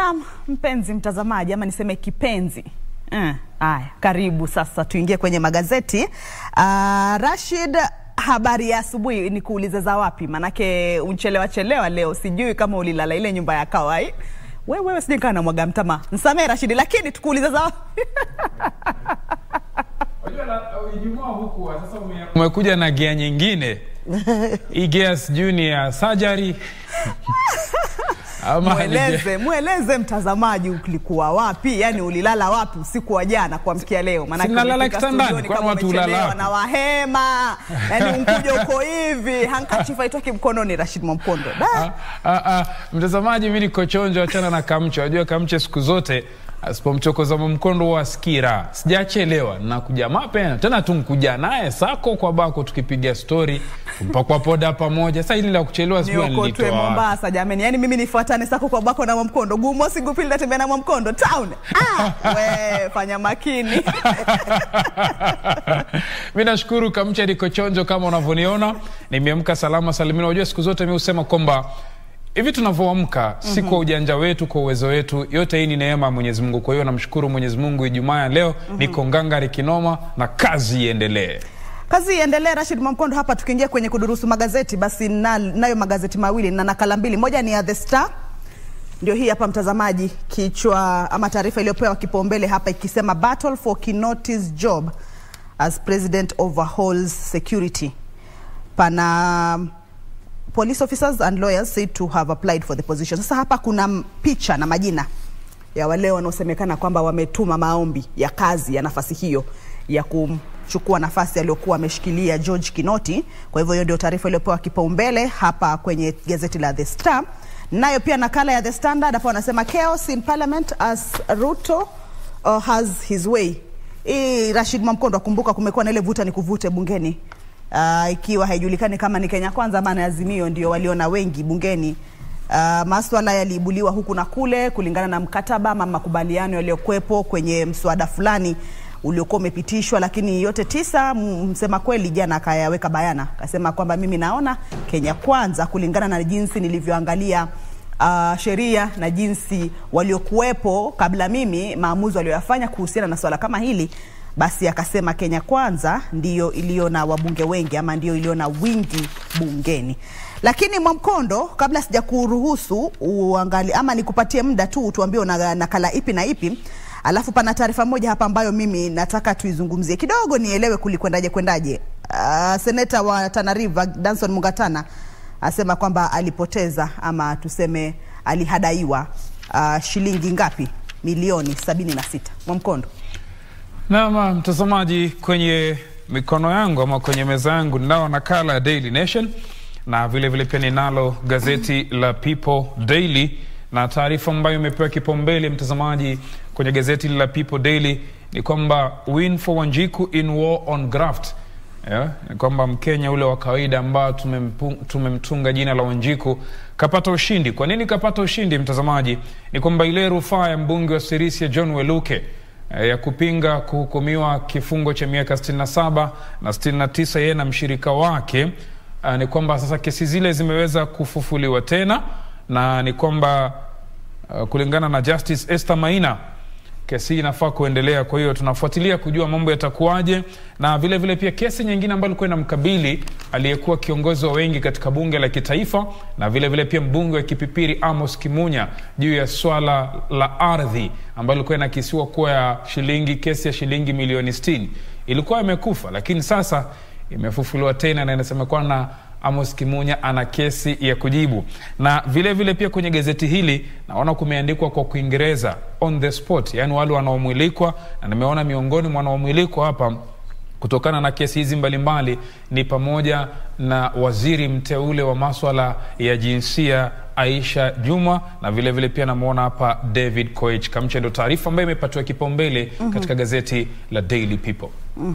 Naam, mpenzi mtazamaji ama niseme kipenzi. Eh, haya, karibu sasa tuingie kwenye magazeti. Uh, Rashid, habari ya asubuhi ni kuulize za wapi? Manake unchelewa chelewa leo, sijui kama ulilala ile nyumba ya kawai. Wewe wewe sijui kana mwaga mtama. Nisamee Rashid, lakini tukuulize za wapi? Ijumaa huku sasa umekuja na gia nyingine hii gia sijui ni ya surgery ama ni gia- Mweleze, mweleze mtazamaji ulikuwa wapi? Yaani ulilala wapi usiku wa jana kuamkia leo? Maanake Si nalala umefika kitandani, studioni kwani kama watu hulala umechelewa wapi? na wahema. Yaani unkuja uko hivi, handkerchief haitoki mkononi Rashid Mwamkondo. Da. Ah, ah, ah, mtazamaji, mi niko chonjo, achana na Kamche. Wajua Kamche siku zote asipomchokoza Mwamkondo huwa askira. Sijachelewa, nakuja mapema tena, tunkuja naye sako kwa bako, tukipiga stori mpakwa poda pamoja. Sasa hili la kuchelewa sijui Niokotwe nilitoa wapi. Mombasa jameni, yaani mimi nifuatane sako kwa bako na Mwamkondo, gumosi gupili natembea na Mwamkondo town. Ah, we fanya makini mi nashukuru Kamche, niko chonjo kama unavyoniona, nimeamka salama salimini. Unajua siku zote mi husema kwamba hivi tunavyoamka si kwa ujanja wetu, kwa uwezo wetu, yote hii ni neema ya Mwenyezi Mungu. Kwa hiyo namshukuru Mwenyezi Mungu, Ijumaa ya leo niko ngangari kinoma na kazi iendelee. Kazi iendelee. Rashid Mwamkondo hapa, tukiingia kwenye kudurusu magazeti, basi na, nayo magazeti mawili na nakala mbili. Moja ni ya The Star, ndio hii hapa mtazamaji, kichwa ama taarifa iliyopewa kipaumbele hapa ikisema battle for Kinoti's job as president overhauls security. Pana police officers and lawyers said to have applied for the position. Sasa hapa kuna m- picha na majina ya wale wanaosemekana kwamba wametuma maombi ya kazi ya nafasi hiyo ya kumchukua nafasi aliyokuwa ameshikilia George Kinoti. Kwa hivyo hiyo ndio taarifa iliyopewa kipaumbele hapa kwenye gazeti la The Star. Nayo pia nakala ya The Standard hapo wanasema chaos in parliament as Ruto uh, has his way. Hii Rashid Mwamkondo, akumbuka kumekuwa na ile vuta ni kuvute bungeni uh, ikiwa haijulikani kama ni Kenya Kwanza ama ni Azimio ndio waliona wengi bungeni. Uh, maswala yaliibuliwa huku na kule kulingana na mkataba ama makubaliano yaliyokuwepo kwenye mswada fulani uliokuwa umepitishwa, lakini yote tisa, m- msema kweli jana akayaweka bayana, akasema kwamba mimi naona Kenya Kwanza kulingana na jinsi nilivyoangalia uh, sheria na jinsi waliokuwepo kabla mimi maamuzi walioyafanya kuhusiana na swala kama hili basi akasema Kenya Kwanza ndiyo iliyo na wabunge wengi ama ndiyo iliyo na wingi bungeni. Lakini Mwamkondo, kabla sija kuruhusu uangali ama nikupatie muda tu tuambie una nakala ipi na ipi, alafu pana taarifa moja hapa ambayo mimi nataka tuizungumzie kidogo, nielewe kulikwendaje kwendaje. Uh, seneta wa Tana River Danson Mungatana asema kwamba alipoteza ama tuseme alihadaiwa uh, shilingi ngapi? Milioni sabini na sita. Mwamkondo. Naam, mtazamaji, kwenye mikono yangu ama kwenye meza yangu ninao nakala ya Daily Nation na vile vile pia ninalo gazeti la People Daily, na taarifa ambayo imepewa kipaumbele mtazamaji kwenye gazeti la People Daily ni kwamba win for Wanjiku in war on graft. Yeah, ni kwamba Mkenya ule wa kawaida ambao tumempu- tumemtunga jina la Wanjiku kapata ushindi. Kwa nini kapata ushindi mtazamaji? Ni kwamba ile rufaa ya mbunge wa Sirisia John Weluke eh, ya kupinga kuhukumiwa kifungo cha miaka 67 na 69 yeye na mshirika wake uh, ni kwamba sasa kesi zile zimeweza kufufuliwa tena na ni kwamba uh, kulingana na Justice Esther Maina kesi hii inafaa kuendelea. Kwa hiyo tunafuatilia kujua mambo yatakuwaje, na vile vile pia kesi nyingine ambayo ilikuwa inamkabili aliyekuwa kiongozi wa wengi katika bunge la kitaifa na vile vile pia mbunge wa Kipipiri Amos Kimunya juu ya swala la ardhi ambayo ilikuwa inakisiwa kuwa ya shilingi kesi ya shilingi milioni 60 ilikuwa imekufa, lakini sasa imefufuliwa tena na inasemekana na Amos Kimunya ana kesi ya kujibu. Na vile vile pia kwenye gazeti hili naona kumeandikwa kwa Kiingereza on the spot, yaani wale wanaomwilikwa, na nimeona miongoni mwa wanaomwilikwa hapa kutokana na kesi hizi mbalimbali ni pamoja na waziri mteule wa maswala ya jinsia Aisha Juma na vile vile pia namwona hapa David Koech Kamche. Ndo taarifa ambayo imepatiwa kipaumbele katika gazeti la Daily People.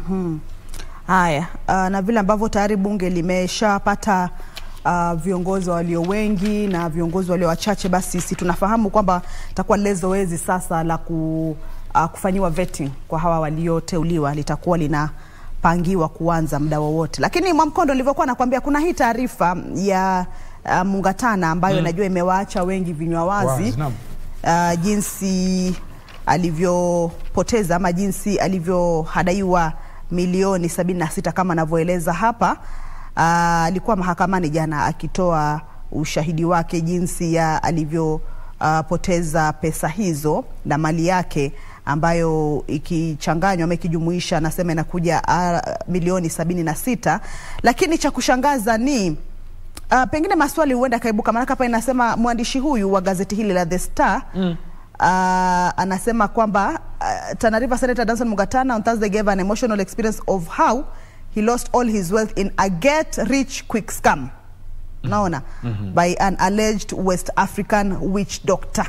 Haya, uh, na vile ambavyo tayari bunge limeshapata uh, viongozi walio wengi na viongozi walio wachache, basi si tunafahamu kwamba takuwa lile zoezi sasa la ku, uh, kufanyiwa vetting kwa hawa walioteuliwa litakuwa linapangiwa kuanza muda wowote. Lakini Mwamkondo, nilivyokuwa nakwambia, kuna hii taarifa ya uh, Mungatana ambayo najua imewaacha wengi vinywa wazi Wazi, naam. uh, jinsi alivyopoteza ama jinsi alivyohadaiwa milioni sabini na sita kama anavyoeleza hapa. Uh, alikuwa mahakamani jana akitoa ushahidi wake jinsi ya alivyopoteza uh, pesa hizo na mali yake ambayo ikichanganywa ama ikijumuisha anasema inakuja uh, milioni sabini na sita lakini cha kushangaza ni uh, pengine maswali huenda akaibuka, maanake hapa inasema mwandishi huyu wa gazeti hili la The Star mm. Uh, anasema kwamba uh, Tana River Senator Danson Mugatana on Thursday gave an emotional experience of how he lost all his wealth in a get rich quick scam naona mm -hmm. by an alleged West African witch doctor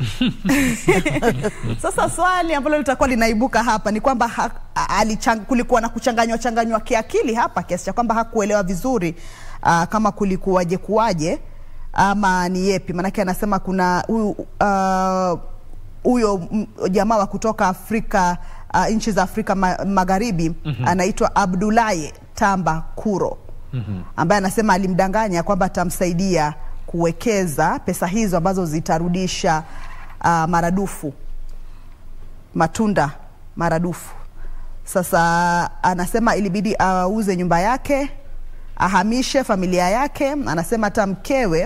Sasa swali ambalo litakuwa linaibuka hapa ni kwamba ha, alichang, kulikuwa na kuchanganywa changanywa kiakili hapa kiasi cha kwamba hakuelewa vizuri uh, kama kulikuwaje kuwaje ama ni yepi, maanake anasema kuna huyu huyo uh, jamaa wa kutoka Afrika uh, nchi za Afrika ma, Magharibi mm -hmm. anaitwa Abdulaye Tamba Kuro mm -hmm. ambaye anasema alimdanganya kwamba atamsaidia kuwekeza pesa hizo ambazo zitarudisha uh, maradufu matunda maradufu. Sasa anasema ilibidi auze uh, nyumba yake ahamishe familia yake. Anasema hata mkewe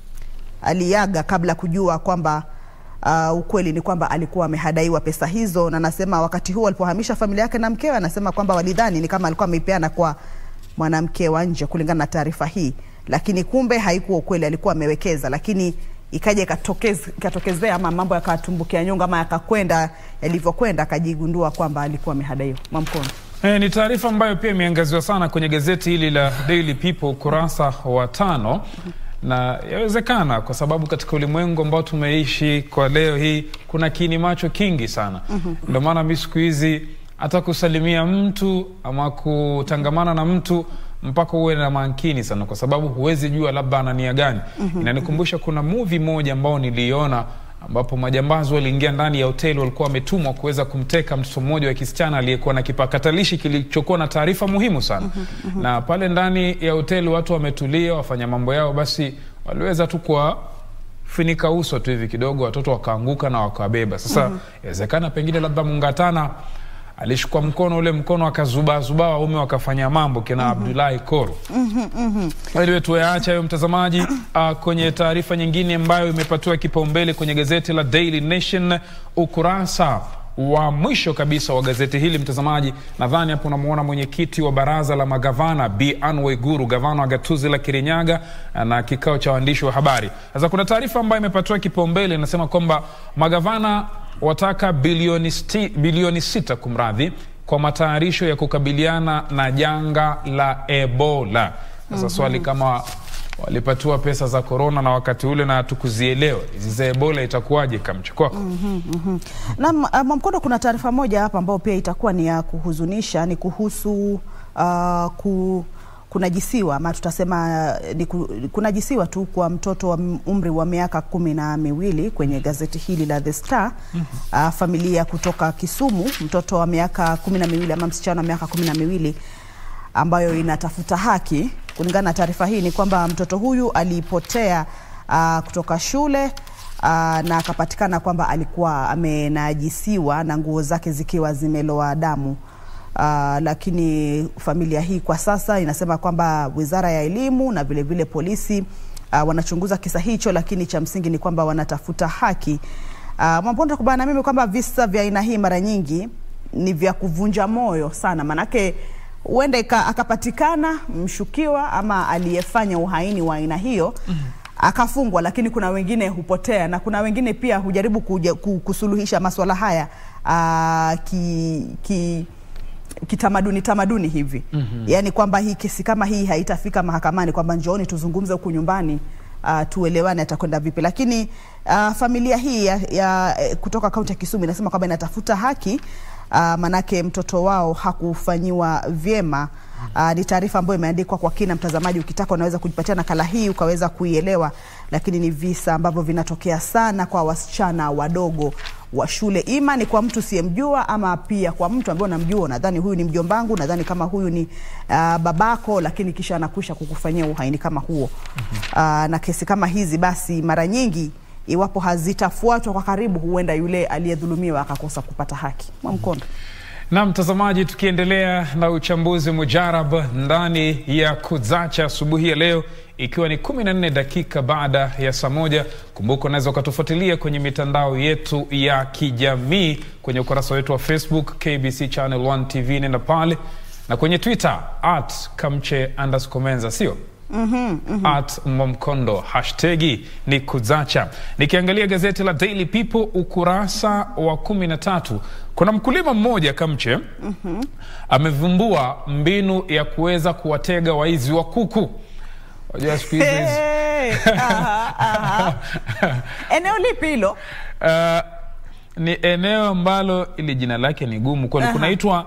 aliaga kabla kujua kwamba uh, ukweli ni kwamba alikuwa amehadaiwa pesa hizo, na anasema wakati huo alipohamisha familia yake na mkewe, anasema kwamba walidhani ni kama alikuwa ameipeana kwa mwanamke wa nje, kulingana na taarifa hii, lakini kumbe haikuwa ukweli, alikuwa amewekeza, lakini ikaja ikatokezea ama mambo yakatumbukia nyonga ama yakakwenda yalivyokwenda, akajigundua kwamba alikuwa amehadaiwa. Mwamkono. E, ni taarifa ambayo pia imeangaziwa sana kwenye gazeti hili la Daily People ukurasa wa tano, na yawezekana kwa sababu katika ulimwengu ambao tumeishi kwa leo hii kuna kiini macho kingi sana. Ndio maana mi siku hizi hata kusalimia mtu ama kutangamana na mtu mpaka uwe na makini sana, kwa sababu huwezi jua labda ana nia gani. Inanikumbusha kuna movie moja ambao niliona ambapo majambazi waliingia ndani ya hoteli, walikuwa wametumwa kuweza kumteka mtoto mmoja wa kisichana aliyekuwa na kipakatalishi kilichokuwa na taarifa muhimu sana. Na pale ndani ya hoteli watu wametulia, wafanya mambo yao, basi waliweza tu kuwafunika uso tu hivi kidogo, watoto wakaanguka na wakawabeba. Sasa inawezekana pengine labda Mungatana alishukua mkono ule mkono akazubaazubaa, waume wakafanya mambo kina Abdullahi Koro. Anyway, tuyaacha hayo mtazamaji. Uh, kwenye taarifa nyingine ambayo imepatiwa kipaumbele kwenye gazeti la Daily Nation ukurasa wa mwisho kabisa wa gazeti hili mtazamaji, nadhani hapo unamwona mwenyekiti wa baraza la magavana Bi Anne Waiguru, gavana wa gatuzi la Kirinyaga na kikao cha waandishi wa habari. Sasa kuna taarifa ambayo imepatiwa kipaumbele inasema kwamba magavana wataka bilioni, sti, bilioni sita kumradhi kwa matayarisho ya kukabiliana na janga la Ebola. Sasa mm -hmm. swali kama walipatiwa pesa za korona na wakati ule na hatukuzielewa hizi za Ebola itakuwaje kamchukua? mm -hmm, mm -hmm. Na Mwamkono, kuna taarifa moja hapa ambayo pia itakuwa ni ya kuhuzunisha, ni kuhusu uh, ku kunajisiwa ama tutasema ni kunajisiwa tu kwa mtoto wa umri wa miaka kumi na miwili kwenye gazeti hili la The Star. mm -hmm. Uh, familia kutoka Kisumu, mtoto wa miaka kumi na miwili ama msichana wa miaka kumi na miwili ambayo inatafuta haki. Kulingana na taarifa hii ni kwamba mtoto huyu alipotea uh, kutoka shule uh, na akapatikana kwamba alikuwa amenajisiwa na nguo zake zikiwa zimeloa damu. Uh, lakini familia hii kwa sasa inasema kwamba Wizara ya Elimu na vile vile polisi uh, wanachunguza kisa hicho, lakini cha msingi ni kwamba wanatafuta haki. Uh, Mwamponda kubana na mimi kwamba visa vya aina hii mara nyingi ni vya kuvunja moyo sana, manake huenda akapatikana mshukiwa ama aliyefanya uhaini wa aina hiyo mm -hmm. akafungwa, lakini kuna wengine hupotea na kuna wengine pia hujaribu kuja, kusuluhisha maswala haya uh, ki, ki kitamaduni tamaduni hivi mm -hmm. Yaani kwamba hii kesi kama hii haitafika mahakamani, kwamba njooni tuzungumze huku nyumbani uh, tuelewane atakwenda vipi. Lakini uh, familia hii ya, ya kutoka kaunti ya Kisumu inasema kwamba inatafuta haki uh, manake mtoto wao hakufanyiwa vyema. Uh, ni taarifa ambayo imeandikwa kwa kina. Mtazamaji, ukitaka unaweza kujipatia nakala hii ukaweza kuielewa, lakini ni visa ambavyo vinatokea sana kwa wasichana wadogo wa shule, ima ni kwa mtu siyemjua ama pia kwa mtu ambaye unamjua, nadhani huyu ni mjombangu, nadhani kama huyu ni uh, babako, lakini kisha anakwisha kukufanyia uhaini kama huo. uh, na kesi kama hizi basi mara nyingi iwapo hazitafuatwa kwa karibu, huenda yule aliyedhulumiwa akakosa kupata haki. Mwamkondo. Na mtazamaji, tukiendelea na uchambuzi mujarab ndani ya Kuzacha asubuhi ya leo, ikiwa ni 14 dakika baada ya saa moja. Kumbuka unaweza ukatufuatilia kwenye mitandao yetu ya kijamii kwenye ukurasa wetu wa Facebook KBC Channel 1 TV, nenda pale na kwenye Twitter at kamche underscore menza, sio Mm-hmm, mm-hmm. at Momkondo hashtagi ni Kuzacha. Nikiangalia gazeti la Daily People ukurasa wa kumi na tatu kuna mkulima mmoja Kamche mm-hmm. amevumbua mbinu ya kuweza kuwatega waizi wa kuku. Wajua siku hizi Hey, aha, aha. Eneo lipi hilo? uh, ni eneo ambalo ili jina lake ni gumu kweli, kunaitwa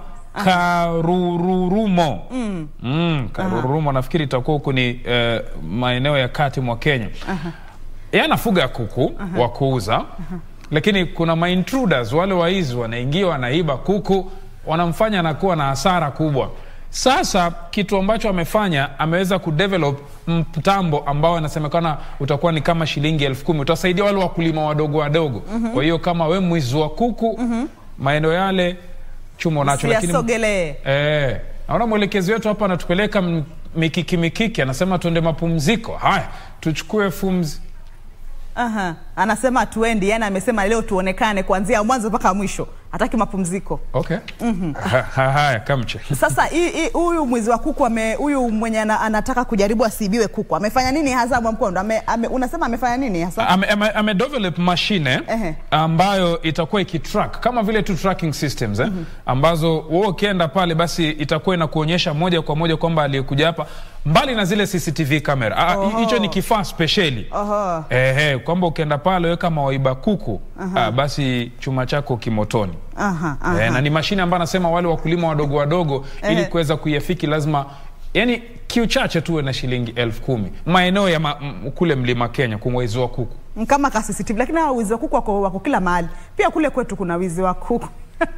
Karururumo. Mm. Mm, Karururumo nafikiri itakuwa huku ni eh, maeneo ya kati mwa Kenya. Yeye anafuga kuku wa kuuza, lakini kuna maintruders wale waizi wanaingia wanaiba kuku, wanamfanya anakuwa na hasara kubwa. Sasa kitu ambacho amefanya ameweza kudevelop mtambo ambao anasemekana utakuwa ni kama shilingi elfu kumi utasaidia wale wakulima wadogo wadogo. Kwa hiyo kama we mwizi wa kuku maeneo yale chuma unacho, lakini Siyasogelee. Eh, naona mwelekezi wetu hapa anatupeleka m- mikiki mikiki, anasema tuende mapumziko. Haya, tuchukue fumzi. Aha. Anasema tuendi, yani amesema leo tuonekane kuanzia mwanzo mpaka mwisho, hataki mapumziko. Okay. Ha- ha- Haya, kamche. Sasa hii- hii- huyu mwizi wa kuku ame, huyu mwenye ana, anataka kujaribu asiibiwe kuku amefanya nini hasa Mwamkondo? Ame, ame, unasema amefanya nini hasa? Ame, ame, ame develop mashine Ehe. ambayo itakuwa ikitrack kama vile tu tracking systems eh, ambazo wewe ukienda pale basi itakuwa inakuonyesha moja kwa moja kwamba aliyekuja hapa, mbali na zile CCTV camera. Ah, Oho. hicho ni kifaa spesheli Oho. ehe, kwamba ukienda pale wewe kama waiba kuku ah, basi chuma chako kimotoni. Aha, aha. Eh, na ni mashine ambayo anasema wale wakulima wadogo wadogo ili Eh. kuweza kuiafiki lazima yani kiu chache tuwe na shilingi elfu kumi maeneo ya ma, m, kule mlima Kenya kumwezi wa kuku. kama ka CCTV, lakini hawa wizi wa kuku wako, wako kila mahali. Pia kule kwetu kuna wizi wa kuku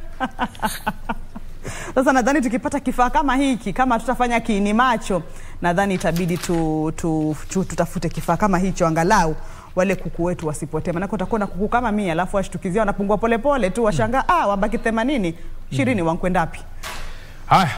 Sasa nadhani tukipata kifaa kama hiki, kama tutafanya kiini macho, nadhani itabidi tu, tu, tu, tutafute kifaa kama hicho angalau wale kuku wetu wasipotee, maanake utakuwa na kuku kama mia alafu washtukizia wanapungua polepole tu, washangaa ah, wabaki themanini ishirini, wankwenda wapi? Haya,